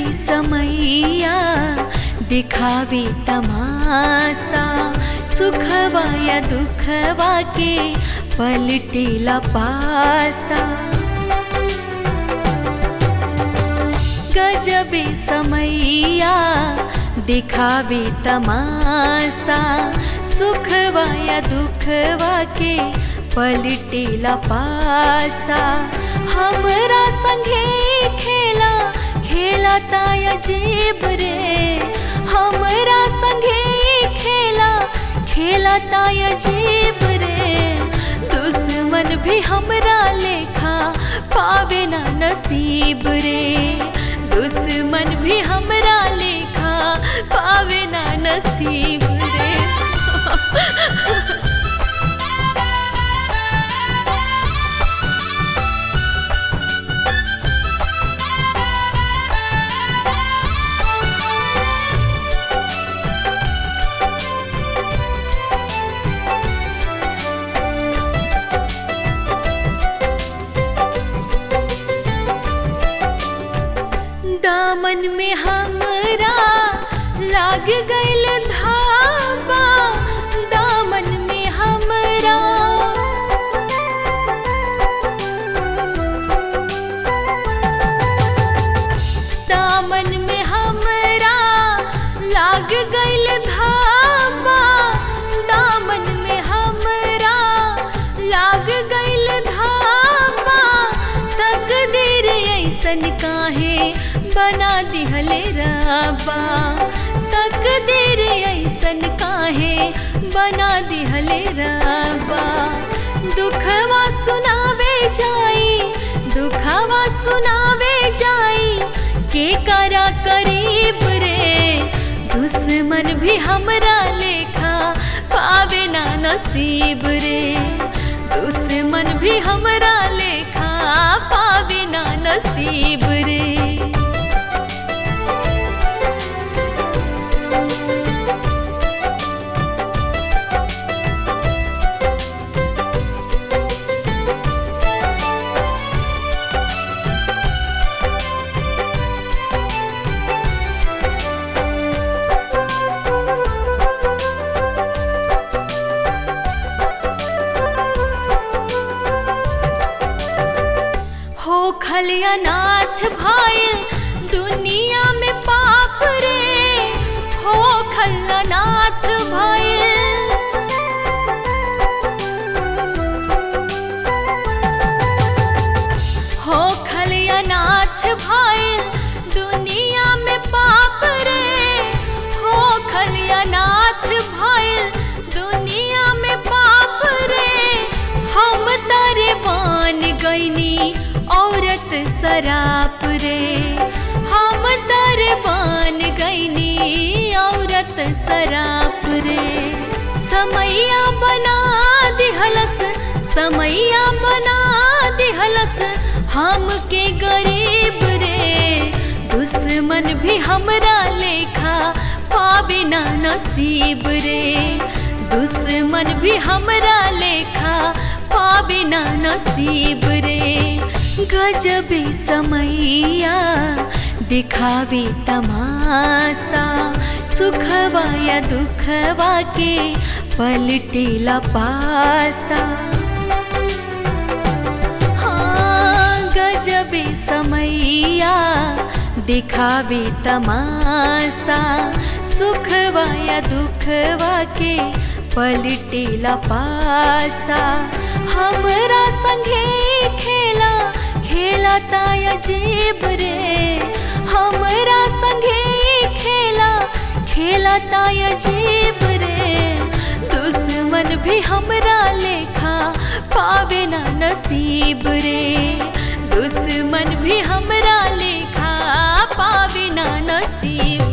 समैया दिखावे तमाशा सुखवा या दुखवा के पलटेला पासा गजबे समैया दिखावे तमाशा सुखवा या दुखवा के पलटेला पासा हमरा संगे खेला खेला ताया जेब रे हमरा संगे खेला खेला ताया जेब रे दुश्मन भी हमरा लेखा पावे ना नसीब रे दुश्मन भी हमरा लेखा पावे ना नसीब रे दामन में हमरा लाग गइल धावा दामन में हमरा दामन में हमरा लाग गइल धावा दामन में हमरा लाग गइल धावा तकदीर ऐसन काहे बना दिहले रबा तकदीर ऐसन काहे बना दिहले रबा दुखवा सुनावे जाई दुखवा सुनावे जाई के करा करीब रे दुश्मन भी हमरा लेखा पावे ना नसीब रे दुश्मन भी हमरा लेखा पावे ना नसीब रे हो खलियानाथ भाईल दुनिया में पाप रे हो खलनाथ भाईल हो खलियानाथ भाईल दुनिया में पाप रे हो खलियानाथ भाईल दुनिया में पाप रे हम तारे बान गईनी औरत सराप रे हम तारे बान गईनी औरत सराप रे समैया बना दिहलस समैया बना दिहलस हमके गरीब रे दुश्मन भी हमरा लेखा पावे ना नसीब रे दुश्मन भी हमरा लेखा पावे ना नसीब रे गजबे समैया दिखावे तमाशा सुखवा या दुखवा के पलटेला पासा हाँ गजबे समैया दिखावे तमाशा सुखवा या दुखवा के पलटेला पासा हमरा संगे खेला खेला ताया जेब रे हमरा संगे खेला खेला ताया जेब रे दुश्मन भी हमरा लेखा पावे ना नसीब रे दुश्मन भी हमरा लेखा पावे ना नसीब